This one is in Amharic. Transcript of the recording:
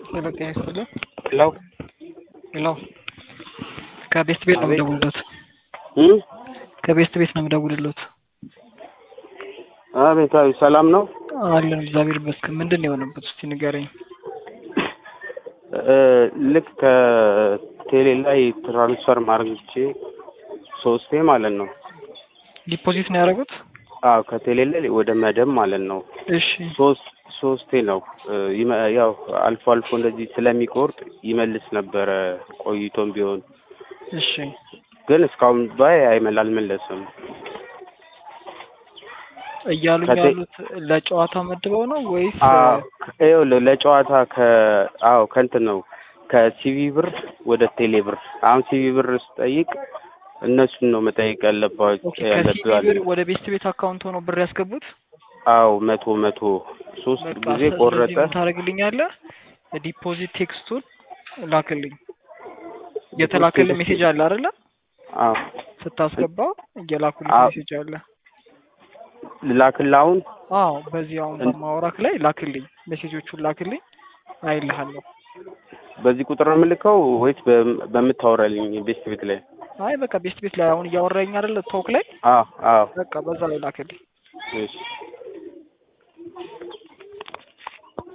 ሄሎ ጤና ይስጥልኝ። ሄሎ ሄሎ ከቤስት ቤት ነው አቤት። የምደውልለት። እም? ከቤስት ቤት ነው የምደውልለት። አቤታዊ ሰላም ነው። አለን እግዚአብሔር ይመስገን። ምንድን ነው የሆነበት? እስቲ ንገረኝ። እ፣ ልክ ከቴሌ ላይ ትራንስፈር ማድረግ ሶስቴ ማለት ነው። ዲፖዚት ነው ያደረጉት? አዎ ከቴሌ ላይ ወደ መደብ ማለት ነው። እሺ ሶስት ሶስቴ ነው እ፣ ይመ- ያው አልፎ አልፎ እንደዚህ ስለሚቆርጥ ይመልስ ነበረ ቆይቶም ቢሆን እሺ ግን እስካሁን ባይ አይመል አልመለስም። እያሉኝ ከቴ- ያሉት ለጨዋታ መድበው ነው ወይስ አዎ ይኸውልህ ለጨዋታ ከ አዎ ከእንትን ነው ከሲቪ ብር ወደ ቴሌ ብር። አሁን ሲቪ ብር ስጠይቅ እነሱን ነው መጠየቅ ያለባቸው ኦኬ ከሲቢ ያለብህ ብር ወደ ቤስት ቤት አካውንት ሆኖ ብር ያስገቡት? አዎ መቶ መቶ ሶስት በቃ ጊዜ ስለዚህ ቆረጠ። ምን ታደርግልኛለህ? ዲፖዚት ቴክስቱን ላክልኝ። የተላከልህ ሜሴጅ አለ አይደለ? አዎ ስታስገባው እየላኩልህ አዎ። ሜሴጅ አለ። ልላክልህ አሁን አዎ በዚህ አሁን በማውራክ ላይ ላክልኝ፣ ሜሴጆቹን ላክልኝ፣ አይልሃለሁ። በዚህ ቁጥር ነው የምልከው ወይስ በም- በምታወራልኝ ቤስት ቤት ላይ? አይ በቃ ቤስት ቤት ላይ አሁን እያወራኝ አይደለ? ቶክ ላይ አዎ አዎ በቃ በዛ ላይ ላክልኝ። እሺ